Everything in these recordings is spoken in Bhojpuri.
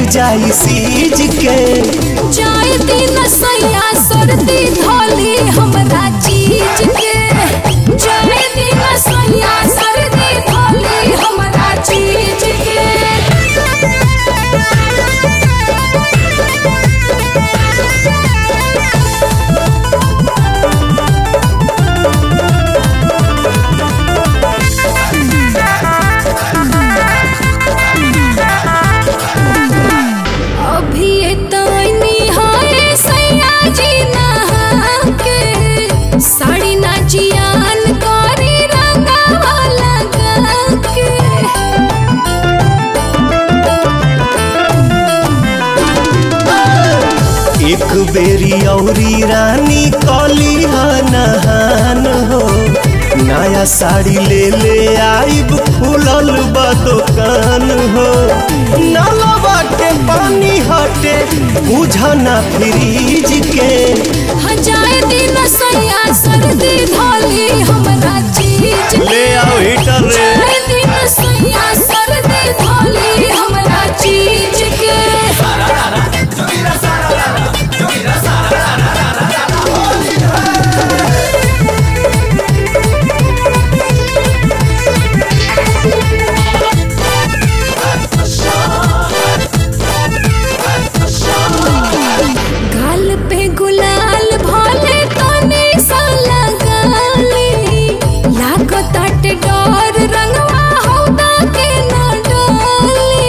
जाई सीज के जाए दिन सैया सर्दी धोली हमरा चीज के जाए दिन सैया सर्दी धोली हमरा चीज के अभी तनी हाय सैया जी नहा के साड़ी ना जियान करी रंगावा लगा के एक बेरी औरी रानी कली नहान हो नया साड़ी ले ले आइब खुलल बा दुकान हो नलवा के पानी हटे बुझना फ्रीज के हजाए दिन सैया सर्दी धोली हमरा चीज के ले आओ हीटर रे जाए दिन सैया सर्दी धोली हमरा चीज के गाल पे गुलाल भोले तने सा लगाली लागो ताटे डर रंगवा हौदा के न डाली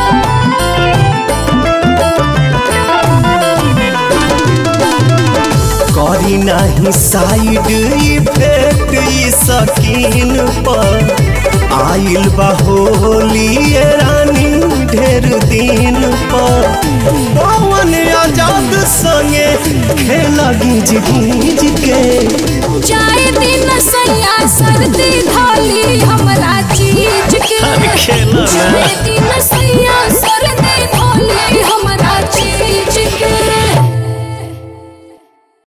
करी नाही साइड इफेक्ट ई सकीन पर आइल बा होली ये रानी ढेर दिन पर पवन आजाद संगे खेला गीज गीज के जाए दिन सैया सर्दी धोली हमरा चीज के खेला ना। जाए दिन सैया